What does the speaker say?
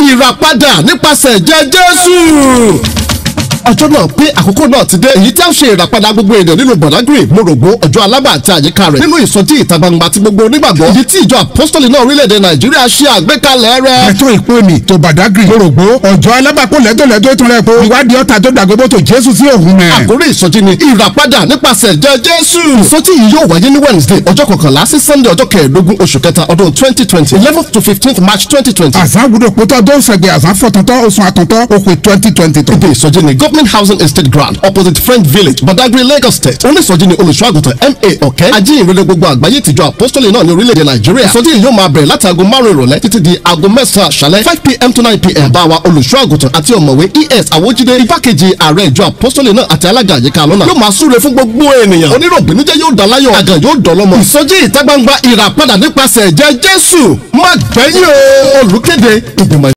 ìràpadà nípasẹ̀ ẹ̀jẹ̀ Jésù ọjọ́ náà pé àkókò náà ti dé èyí tí a ṣe ìràpadà gbogbo ènìyàn nínú Badagry Morogbo ọjọ́ alábà àti àyíká rẹ̀ nínú ìsọjí ìta gbangba ti gbogbo onígbàgbọ́ èyí tí ìjọ apostoli náà orílẹ̀-èdè Nàìjíríà ṣe àgbékalẹ̀ rẹ̀. ẹ̀tọ́ ìpè mi tó Badagry Morogbo ọjọ́ alábàkó lẹ́tọ̀lẹ́tọ̀ tún rẹ̀ po ìwádìí ọ̀tà tó dàgbébó tó Jésù sí òhun mẹ́. àkórí ìsọjí ni ìràpadà nípasẹ̀ ẹ̀jẹ̀ Jésù. ìsọjí yìí yóò wáyé ní Wednesday ọjọ́ kọkànlá sí Sunday ọjọ́ kẹẹ̀ẹ́dógún oṣù kẹta ọdún twenty twenty eleventh to fifteenth March twenty twenty. àzán wúlò pótọ́ tó ń sẹ̀gbẹ̀ àzán fọ̀tọ̀tọ̀ oṣù àtọ̀tọ̀ òkè twenty twenty tó. ibi ìsọjí ni Government Housing Estate Ground opposite French Village Badagry Lagos State onísọjí ni olùṣọ́àgùtàn M.A. Ọ̀kẹ́ ajíhìnrere gbogbo àgbáyé tìjọ apostoli náà ní orílẹ̀-èdè Nàìjíríà ìsọjí yìí yóò máa bẹ̀rẹ̀ láti aago márùn-ún ìrọ̀lẹ́ títí di aago mẹ́sàn-án àṣálẹ́ five pm to nine pm bá wa olùṣọ́àgùtàn àti ọ̀mọ̀wé E.S. Awójídé igbákejì ààrẹ ìjọ apostoli náà àti alága àyíká lọ́nà yóò máa súre fún gbogbo ènìyàn oníròbìnújẹ́ yóò dá láyọ̀ àgàn yóò dọ̀lọ́mọ ìsọjí ìta gbangba ìràpadà nípasẹ̀ ẹ̀jẹ̀ Jésù má gbẹ̀yìn o olùkéde ìgbìmọ̀